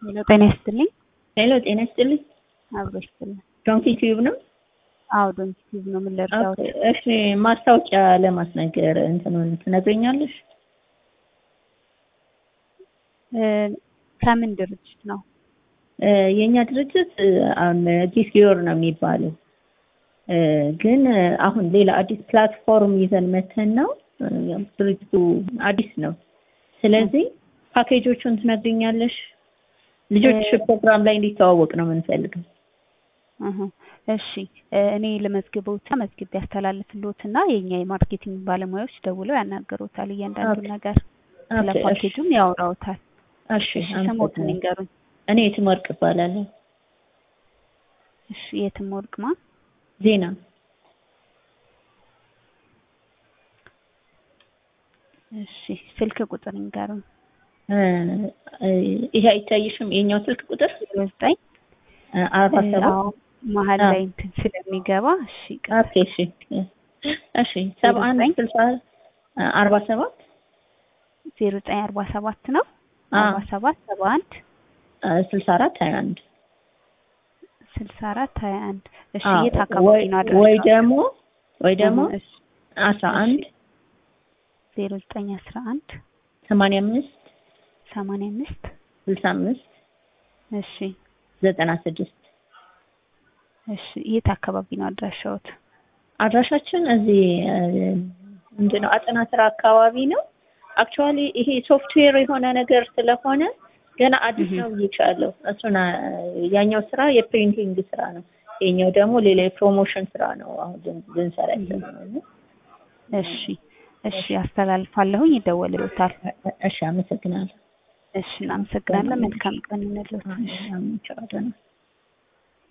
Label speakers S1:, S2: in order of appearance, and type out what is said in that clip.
S1: ሄሎ ጤና ይስጥልኝ።
S2: ሄሎ ጤና ይስጥልኝ።
S1: አብሮ ይስጥልኝ።
S2: ዶንኪ ቲዩብ ነው?
S1: አዎ ዶንኪ ቲዩብ ነው። ምን ልርዳዎት?
S2: እሺ ማስታወቂያ ለማስነገር እንትኑን ትነግረኛለሽ?
S1: ከምን ድርጅት ነው?
S2: የእኛ ድርጅት አሁን ጊስጊዮር ነው የሚባለው ግን አሁን ሌላ አዲስ ፕላትፎርም ይዘን መተን ነው። ድርጅቱ አዲስ ነው። ስለዚህ ፓኬጆቹን ትነግሪኛለሽ? ልጆች ፕሮግራም ላይ እንዲተዋወቅ ነው የምንፈልገው።
S1: እሺ እኔ ለመዝግበውታ መዝግቤ ያስተላልፍልዎትና የኛ የማርኬቲንግ ባለሙያዎች ደውለው ያናገሩታል። እያንዳንዱ ነገር ስለ ፓኬጁም ያወራውታል።
S2: እሺ
S1: ስሞትን ይንገሩኝ።
S2: እኔ የትም ወርቅ እባላለሁ።
S1: እሺ የትም ወርቅ ማ
S2: ዜና
S1: እሺ ስልክ ቁጥር ይንገሩኝ።
S2: ይሄ አይታይሽም? የኛው ስልክ ቁጥር
S1: ዘጠኝ
S2: አርባ ሰባት
S1: መሀል ላይ እንትን ስለሚገባ እሺ
S2: ኦኬ እሺ እሺ ሰባ አንድ ስልሳ አርባ ሰባት
S1: ዜሮ ዘጠኝ አርባ ሰባት ነው አርባ ሰባት ሰባ አንድ
S2: ስልሳ አራት ሀያ አንድ
S1: ስልሳ አራት ሀያ አንድ እሺ የት አካባቢ ነው አድራሻው?
S2: ወይ ደግሞ ወይ ደግሞ አስራ አንድ
S1: ዜሮ ዘጠኝ አስራ አንድ
S2: ሰማንያ አምስት
S1: ሰማንያ አምስት
S2: ስልሳ አምስት
S1: እሺ
S2: ዘጠና ስድስት
S1: እሺ የት አካባቢ ነው አድራሻዎት?
S2: አድራሻችን እዚህ ምንድን ነው አጠና ስራ አካባቢ ነው። አክቹዋሊ ይሄ ሶፍትዌር የሆነ ነገር ስለሆነ ገና አዲስ ነው ብዬሻለሁ። እሱን ያኛው ስራ የፕሪንቲንግ ስራ ነው። የኛው ደግሞ ሌላ የፕሮሞሽን ስራ ነው። አሁን ልንሰራ ያሰብነው።
S1: እሺ እሺ አስተላልፋለሁኝ፣ ይደወልልዎታል።
S2: እሺ አመሰግናለሁ።
S1: እሺ እናመሰግናለን። መልካም ቀን ይሁንልዎት።
S2: እሺ